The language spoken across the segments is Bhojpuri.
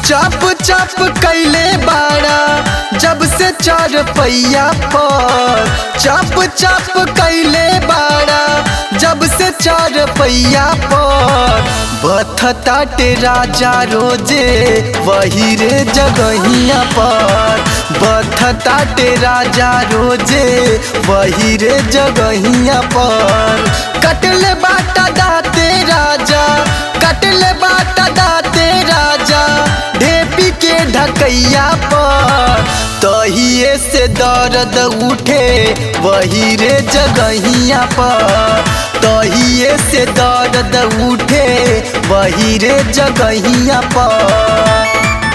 चप चप कैले बाड़ा जब से चार पैया पर चप चप कैले बाड़ा जब से चार पैया पर बथताटे राजा रोजे वही रे जगहिया पर बथताटे राजा रोजे वही रे जगहिया पर कटले बाटा दाते राजा कटले बाटा दाते राजा ढेपी के ढकैया पर तहिए से दर्द उठे वही रे जगहिया पर तहिए से दर्द उठे वही रे जगहिया पर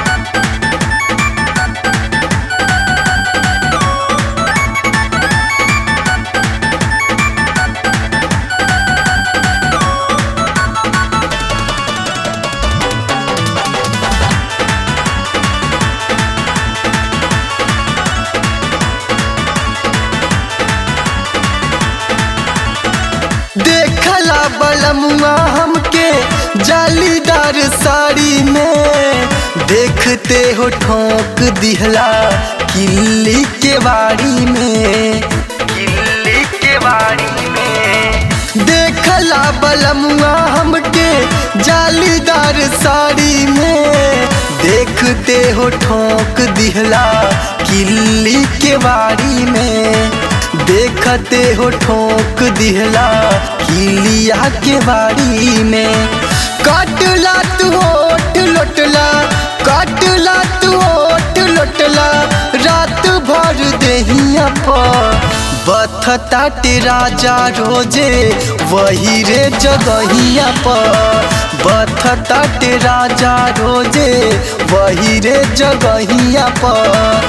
देखला बलमुआ हमके जालीदार साड़ी में देखते हो ठोक दिहला किल्ली के बाड़ी में किल्ली के बाड़ी में देखला बलमुआ हमके जालीदार साड़ी में देखते हो ठोक दिहला किल्ली के बाड़ी में देखते हो ठोक दिहला किलिया के बाड़ी में काटला तू होठ लोटला काटला तू होठ लोटला रात भर देहिया पर बथताटे राजा रोजे वही रे जगहिया पर बथताटे राजा रोजे वही रे जगहिया पर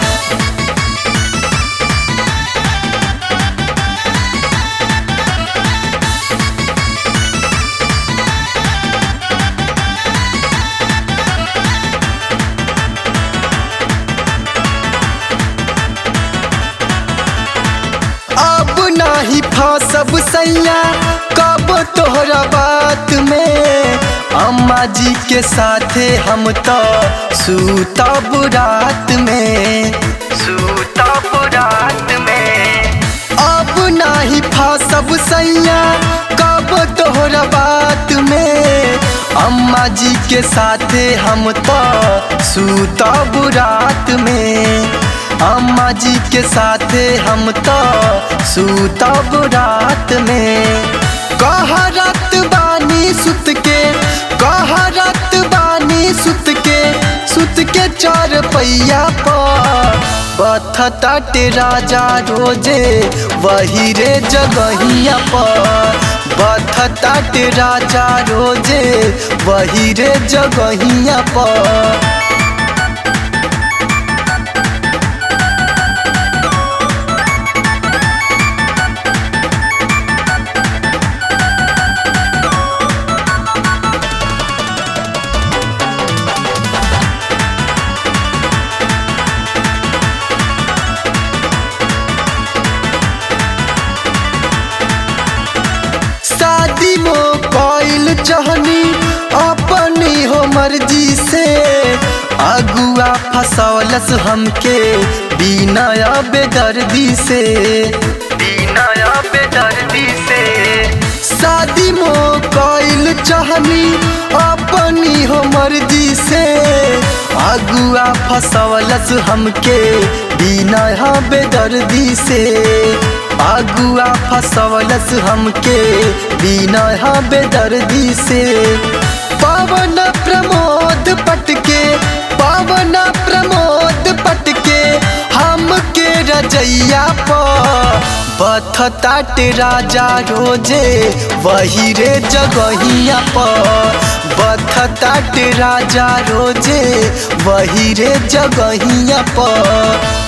अब नाही फसब सैया कब तोहरा बात में अम्मा जी के साथे हम तो सूतब रात में सूतब रात में अब नाही फसब सैया कब तोहरा बात में अम्मा जी के साथे हम तो सूतब रात में अम्मा जी के साथे हम तो सूतब रात में कहरत बानी सुत के कहरत बानी सुत के सुत के चार पैया पर बथताटे राजा रोजे वही रे जगहिया पर बथताटे राजा रोजे वही रे जगहिया पर शादी मो कोइल चहनी अपनी हो मर्जी से अगुआ फसौलस हमके बिना बेदर्दी से बिना बेदर्दी से शादी मो कोइल चहनी अपनी हो मर्जी से अगुआ फसौलस हमके बिना बेदर्दी से अगुआ फसवलस हमके बिना बेदर्दी से पावन प्रमोद पटके पावन प्रमोद पटके हमके रजैया पर बथताटे राजा रोजे वही रे जगहिया पर बथताटे राजा रोजे वही रे जगहिया पर